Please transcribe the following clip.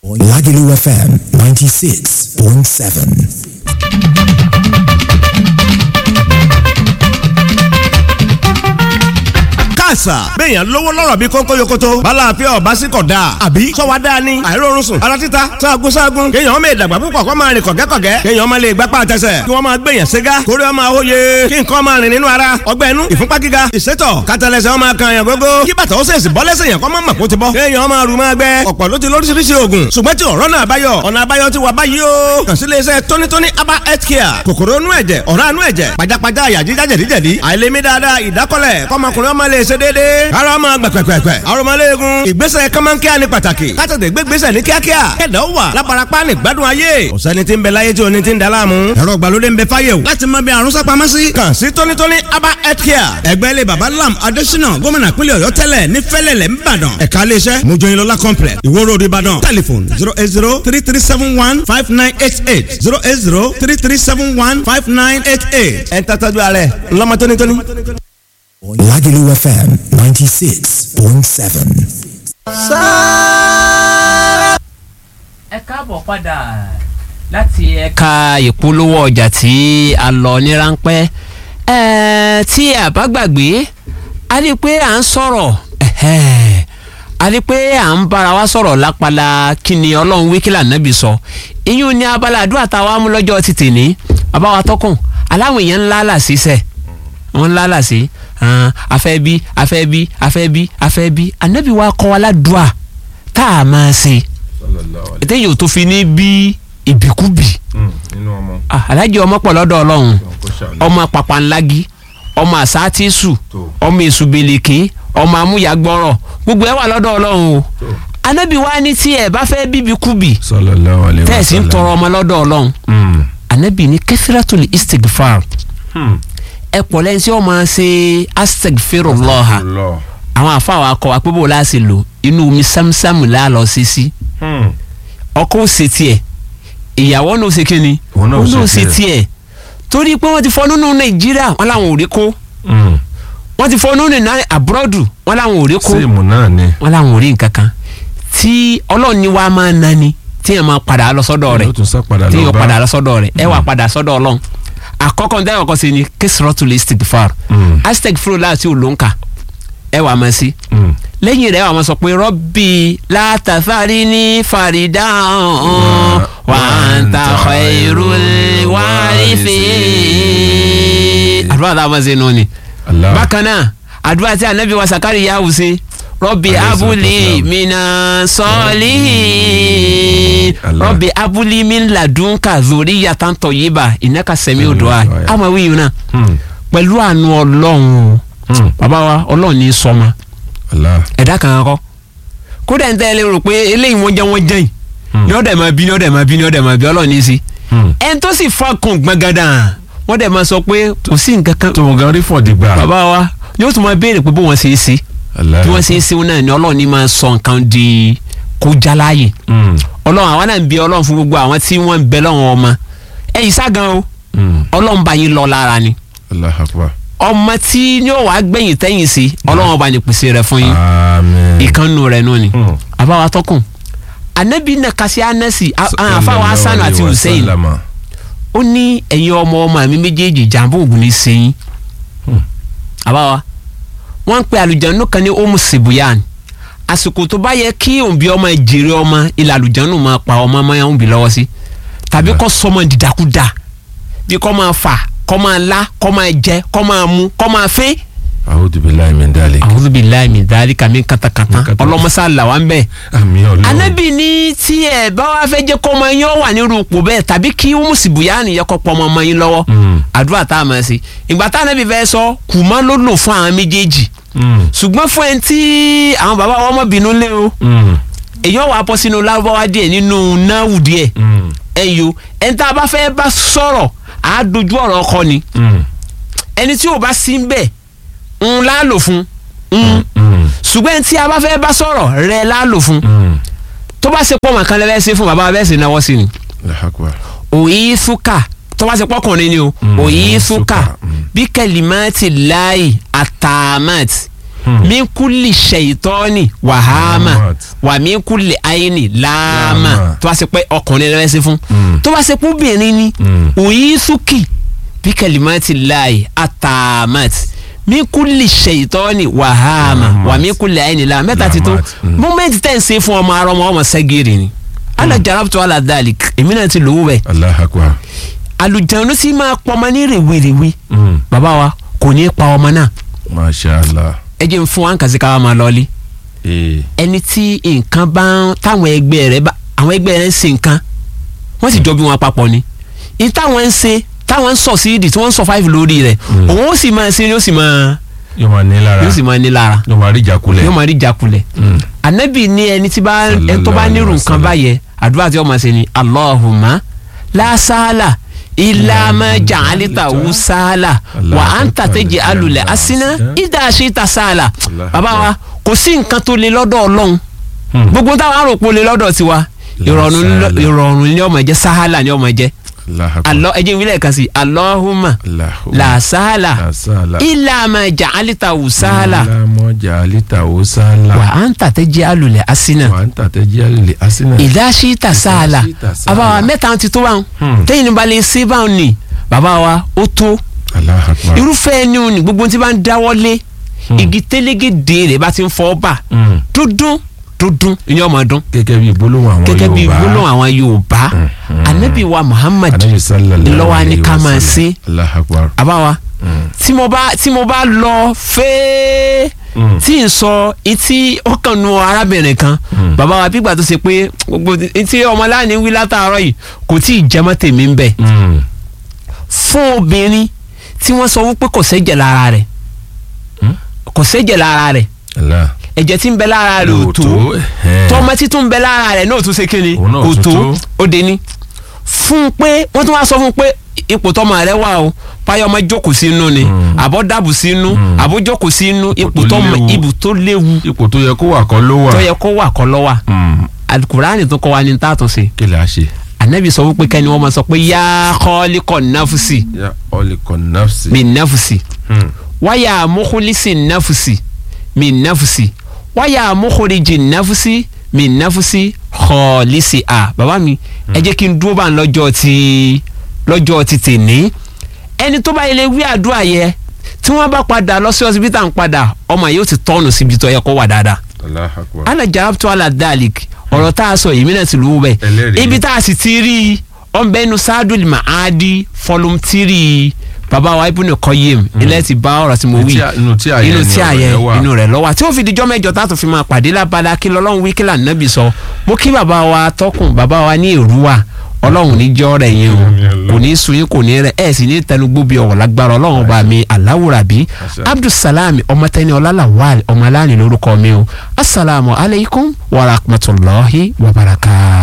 Lagelu FM 96.7. àṣà béèyàn lówó lọ́rọ̀ bí kónkó yokoto bala àfẹ́ ọ̀bá sí kọ̀ dáa àbí sọ́wọ́ dáa ni àìrórun sùn ara títa sáàgùn sáàgùn kéèyàn ọmọ ìdàgbà púpọ̀ kọ́ máa rìn kọ̀gẹ́kọ̀gẹ́ kéèyàn ọmọ lè gbapá àtẹsẹ̀ kí wọ́n máa gbèyàn ségá kórè ọmọ àwòye kí nǹkan máa rìn nínú ara ọgbẹ́ inú ìfúnpá gíga ìsétọ̀ kátàlẹ́sẹ̀ ọmọ kan yàn gógó kí bàtà ó sèṣì bọ́ lẹ́sẹ̀ yàn kọ́ máa mọ̀ kó ti bọ́ kéèyàn ọmọ àrùn máa gbẹ ọ̀pọ̀ ló ti lóríṣiríṣi oògùn ṣùgbọ́n tí ọ̀rọ̀ náà báyọ̀ ọ̀nà àbáyọ ti wà báyìí o kàn sí iléeṣẹ́ tónítóní aba health care kòkòrò inú ẹ̀jẹ̀ ọ̀rá inú ẹ̀jẹ̀ pajápajá àyà jíjá jẹ̀díjẹ̀dí àìlèmí dáadáa ìdákọ́lẹ̀ kọ́mọkùnrin ọmọ lè ṣe déédéé ara ọmọ gbẹ̀pẹ̀pẹ̀pẹ̀ arọmọléegun ìgbésẹ̀ kọ́mọ́nkíá ni pàtàkì kátàdé gbégbésẹ̀ ní kíákíá kẹ̀dá wà lábarapá ní gbádùn ayé ọ̀sẹ́ni tí ń bẹ láyé tí oní ti ń da láàmú ẹ̀rọ ìgbàlódé ń bẹ fáyé o láti mọ bí àrùn sápamọ́ sí. kàn sí tónítóní aba health care ẹgbẹ́ ilé baba lam adésínà gómìnà pínlẹ̀ ọ̀yọ́ tẹ́lẹ̀ ní fẹ́lẹ̀lẹ̀ ńbàdàn ẹ̀ka iléeṣẹ́ mojoyinlola complex ìwó road ìbàdàn telephone zero eight zero three three seven one five nine eight eight zero eight zero three three seven one five nine eight eight. ẹ̀ ń tàtàjú ààrẹ ńlọmọ tónítóní. Lagelu FM 96.7. ẹ káàbọ̀ padà láti ẹ̀ka ìpolówó ọjà tí a lọ ní ráńpẹ́ ẹ̀ẹ́ tí a bá gbàgbé a rí i pé à ń sọ̀rọ̀ ẹ̀hẹ́ a rí i pé à ń bára wa sọ̀rọ̀ lápala kí ni ọlọ́run wí kí lànàbì sọ ìyún ní abala àdúrà táwa mú lọ́jọ́ ti tèní àbáwa tọkùn aláwọ̀ èèyàn ńlá là sí sẹ̀ wọ́n ńlá là sí afẹ́ bí afẹ́ bí afẹ́ bí afẹ́ bí ànábì wa kọ́ wa ládùúà tá a máa ṣe ètè yóò tó fi ní bí ìbíkúbì nínú ọmọ Ah, alájẹ ọmọ pọ̀ lọ́dọ̀ ọlọ́run kò ṣàánú. ọmọ pàpàǹlági ọmọ àsátísù Tó. ọmọ èṣùbẹ̀lẹ̀kẹ́ ọmọ amúyàgbọ́rọ̀ gbogbo ẹ̀ wà lọ́dọ̀ ọlọ́run o anábì wa ní tí ẹ bá fẹ́ bíbí kúbì sallallahu alaihi tẹ́ ẹ̀ sì ń wasallam. tọrọ ọmọ lọ́dọ̀ ọlọ́run Mm. anábì ní kẹfìrátùlì istigfar Hmm. ẹ pọ̀ lẹ́yìn tí wọ́n máa ṣe astagfirullah Allah. àwọn àfàwọn akọ àpébò láti lò inú omi sámsámù láàlọ́ sí sí Hmm. ọkọ ò ṣe tiẹ̀ ìyàwó náà ò ṣe kíni Òun náà ò òun náà ò ṣe ṣe tiẹ̀ torí pé wọ́n ti fọ́ nínú nàìjíríà wọ́n làwọn ò rí kó Hmm. wọ́n ti fọ́ nínú náà àbúrọ́dù wọ́n làwọn ò rí kó síìmù náà ni. wọ́n làwọn ò rí nǹkan kan tí ọlọ́run ní wàá máa nani tí yẹn máa padà lọ sọ́dọ̀ rẹ̀ ó tún sá padà tí lọ yẹn bá. padà lọ sọ́dọ̀ rẹ̀ ẹ wà padà sọ́dọ̀ ọlọ́run àkọ́kọ́ ní tẹ́lẹ̀ kọ́kọ́ sí ni kẹsìrọ́tù istighfar Mm. astagfirullah láti olóńkà ẹ wà máa sí Hmm. lẹ́yìn rẹ̀ wà máa sọ pé rọ́bì látàfárí ní fàrídà wà ń ta khairul warithin. àdúrà tá a máa ṣe nù ni. Allah. bákan náà àdúrà tí anabi wa sakari yà wù sí rọ́bì Alayhi salatu abúlé wassalam. mina sọ́ọ̀lì Allah. rọ́bì abúlé mi ladunka zuriyatan tayyiba innaka sami'ud du'a Sami'ud du'a. àmọ́ wíyùn náà Hmm. pẹ̀lú àánú ọlọ́run o Hmm. bàbá wa ọlọ́run ní sọ́ma Allah. ẹ̀dá kan kọ́ kódà ń tẹ́lẹ̀ rò pé eléyìí wọ́n jẹ́ wọ́n jẹ́yìn ní ọ̀dẹ̀ máa bí ní ọ̀dẹ̀ máa bí ní ọ̀dẹ̀ máa bí ọlọ́run ní í sí Hmm. ẹni tó sì fọkàn gbọ̀ngàdà wọ́n dẹ̀ máa sọ pé kò sí nǹkan kan tó o gan rí fọ̀dí gbà. bàbá wa yóò tún máa béèrè pé bó wọ́n ṣe é sí Allah. bí wọ́n ṣe é sí náà ni ọlọ́run ní máa sọ nǹkan di kó jáláyè Hmm. ọlọ́run àwa náà ń bí ọlọ́run fún gbogbo àwọn tí wọ́n ń bẹ lọ́wọ́ ọmọ ẹ̀yìn ságan o Hmm. ọlọ́run bá yín lọ lára ni Allah akbar. ọmọ tí yóò wá gbẹ̀yìn tẹ́yìn sí ọlọ́run ọba ní pèsè rẹ̀ fún yín Àmín. ìkànnù rẹ̀ nù ni Hmm. àbáwá tọkùn anabi nakasi anasi a- a- àfáwọn asanu àti Sallallahu hussein alaihi wasallam. ó ní ẹ̀yin ọmọ ọmọ mi méjèèjì jàǹbá ògùn ní sẹ́yìn Hmm. àbáwá wọ́n ń pe àlùjánu kan ní omu sibuyan àsìkò tó bá yẹ kí òǹbí ọmọ jèrè ọmọ ilà àlùjánu máa pa ọmọ ọmọ yẹn òǹbí lọ́wọ́ sí tàbí kọ́ sọmọ dìdàkudà bí kọ́ máa fà kọ́ máa lá kọ́ máa jẹ kọ́ máa mu kọ́ máa fẹ́. A'udhu billahi min dhalik. a'udhu billahi min dhalika min katakata Min katakata. ọlọ́mọsá là wá ń bẹ́ẹ̀ àmì ọlọ́run. anabi ní tí ẹ bá wá fẹ́ jẹ́ kọ́ ọmọ yín ó wà nírú ipò bẹ́ẹ̀ tàbí kí mùsùlùmí nìyẹn kọ́ pọ́ ọmọ yín lọ́wọ́ Mm. àdúrà tá a máa ṣe ìgbà tá anabi fẹ́ sọ kùmọ́ ló lò fún àwọn méjèèjì Hmm. ṣùgbọ́n fún ẹni tí àwọn bàbá wọn mọ̀ bínú lé o Hmm. èyàn wà bọ́ sínú lárúbáwá díẹ̀ nínú náwù díẹ̀ Hmm. ẹ̀yọ ẹni tá a bá fẹ́ bá sọ̀rọ̀ á dojú ọ̀rọ̀ ọkọ ni Hmm. ẹni tí ò bá sí ń bẹ̀ ń lá lò fún ń Hmm. ṣùgbọ́n ẹni tí a bá fẹ́ bá sọ̀rọ̀ rẹ̀ lá lò fún Hmm. tó bá ṣe pọ̀ màkàn lẹ́fẹ́ sí fún bàbá bẹ́ẹ̀ sì náwó sí ni Allahu akbar. òyì súkà tó bá ṣe pọ́kùnrin ni o Mm, òyì súkà, súkà mm. bí kẹlímẹ́tì láì àtàmẹ́tì min kulli shaytani wàhámà Wàhámà. wà min kulli ayni láàmà Láàmà. tó bá ṣe pé ọkùnrin rẹ ṣe fún tó bá ṣe pé obìnrin ni Mm. òyìn súkì bí kalimati láàyè àtàmàt min kulli shaytani wàhámà Wàhámà. wà min kulli ayni láàmà mẹ́ta ti tó Láàmà. Mm. mọ́mẹ́ntì tẹ̀ ń ṣe fún ọmọ arọ ọmọ ọmọ sẹ́gìrì ni ala jarabtu ala dhalik èmi náà ti lówó bẹ́ẹ̀ Allahu akbar. àlùjánu sì máa pọmọ ní rèwerèwe Mm. bàbá wa kò ní í pa ọmọ náà masha allah. ẹ jẹ́ n fún wa ń kàsí ká wa máa lọ́ọ́lí ee ẹni tí nǹkan bá ń táwọn ẹgbẹ́ rẹ̀ bá àwọn ẹgbẹ́ rẹ̀ ń ṣe nǹkan wọ́n sì jọ bí wọn papọ̀ ni ní táwọn ń ṣe táwọn ń sọ sí ìdí tí wọ́n ń sọ fáìfì lórí rẹ̀ òun ó sì máa ṣe ni ó sì máa yóò máa ní lára yóò sì máa ní lára yóò máa rí ìjákulẹ̀. yóò máa rí jakulẹ̀ Mm. anabi ní ẹni tí bá Sallallahu ẹni tó bá alaihi nírú nǹkan wasallam. báyẹn àdúrà tí wọ́n máa ṣe ni allahumma la sahla illa ma ja'altahu sahla wa anta taj'alul hasana idha shi'ta sahla bàbá wa kò sí nǹkan tó le lọ́dọ̀ ọlọ́run Hmm. gbogbo táwọn àròpọ̀ le lọ́dọ̀ tiwa ìrọ̀rùn ni- sahla. ìrọ̀rùn ni ó máa jẹ́ sahala ni ó máa jẹ́ Allahu akbar. alọ́ ẹ̀jẹ̀ ìwílẹ̀ kan sí allahumma Allahu. la sahla la sahla. illa ma ja'altahu sahla illa ma ja'altahu sahla. wa anta taj'alul hasana wa anta taj'alul hasana. ìdásíta sáàlà Ìdásíta sáàlà. bàbá wa mẹ́ta ti tó báwọn Hmm. tẹ́yìn ní balẹ̀ ṣé báwọn ni bàbá wa ó tó Allahu akbar. irúfẹ́ ẹni òní gbogbo tí bá ń dáwọ́lé igi télégédé rẹ̀ bá ti ń fọ́ bà Mm. dúndún dúndún ìyẹn ọmọ dún gẹ́gẹ́ bí gbólóhùn àwọn gẹ́gẹ́ bí Yorùbá. gbólóhùn àwọn Yorùbá anabi wa Muhammad Ànábì sallallahu lọ́wọ́ á ní alayhi ká wa máa sallam. ṣe Allahu akbar. bàbá wa Mm. tí mo bá tí mo bá lọ fẹ́ẹ́ Mm. tí n sọ etí ọkàn nu arábìnrin kan bàbá wa bígbà tó ṣe pé gbogbo etí ọmọláàní wí látàárọ̀ yìí kò tí ì jẹmọ́ tèmi ń bẹ̀ Mm. fún obìnrin tí wọ́n sọ wípé kò sẹ́jẹ̀ lára rẹ̀ Hmm? kò sẹ́jẹ̀ lára rẹ̀ Allah. ẹ̀jẹ̀ tí ń bẹ lára rẹ̀ ò tó ẹ̀hẹ́n. tọ́mọ tí tún ń bẹ lára rẹ̀ náà tún ṣe kíni Òun náà kò tún tó tó. ó dé ní. fún un pé wọ́n tún wá sọ fún un pé ipò tọ́mọ rẹ̀ wà o páyọ̀ ọmọ jókòó sínú ni Mm. àbọ̀ dàbù sínú àbọ̀ jókòó sínú ipò tó tọ́mọ léwu. ibù tó léwu ipò tó yẹ kó wà kọ́ ló wà. tó yẹ kó wà kọ́ lọ́wà Mm. alukurani tó kọ́ wa ní tààtò sí kí lè a ṣe. anabi sọ wípé kẹ́ni wọ́n máa sọ pé yá kọ́ọ́líkọ̀ náfùsì ya ọlẹ́kọ̀ nafsi. mi náfùsì Mm. wáyà mọ́kúlísì náfùsì mi náfùsì wáyà mọ́kúlíjì náfùsì mi náfùsì kọ́ọ́lísì à bàbá mi ẹ jẹ́ kí n dúró bá ń lọ́jọ́ ti lọ́jọ́ ti tèní ẹni tó bá yẹlẹ wí àdúrà yẹ tí wọ́n bá padà lọ sí ọsibítà ń padà ọmọ yìí ó ti tọ́nù síbi tó yẹ kó wà dáadáa Allahu akbar. ala jarabtu ala dalik ọ̀rọ̀ tá a sọ yìí mìíràn ti lù ú bẹ́ẹ̀ Ẹlẹ́rìí. ibi tá a sì ti rí i ọ̀nbẹ́nu sadul maadi fọlùmtìrì bàbá wa ibùnú kọ́yìm ilẹ̀ ti bá ọ̀rọ̀ tí mo wí Inú tí a- inú tí a yẹ inú ni tí a ọ̀rọ̀ yẹ yẹn wà. inú rẹ̀ lọ́wọ́ tí ó fi dijọ́ mẹ́jọ tá a tún fi máa pàdé lábala kí lọ́lọ́run wí kí là nàbì sọ mo kí bàbá wa tọkùn bàbá wa ní èrúwà ọlọ́run ní jọ́ rẹ̀ yẹn o kò ní sun yín kò ní rẹ̀ ẹ̀ sì ní tẹnugbó bí ọ̀wọ̀ lágbára ọlọ́run bá mi aláwùrábí abdulsalami ọmọtẹni ọlálàwàl ọmọ aláàánú lórúkọ mi o asalaamu alaykum wa rahmatulahi wa barakatuh.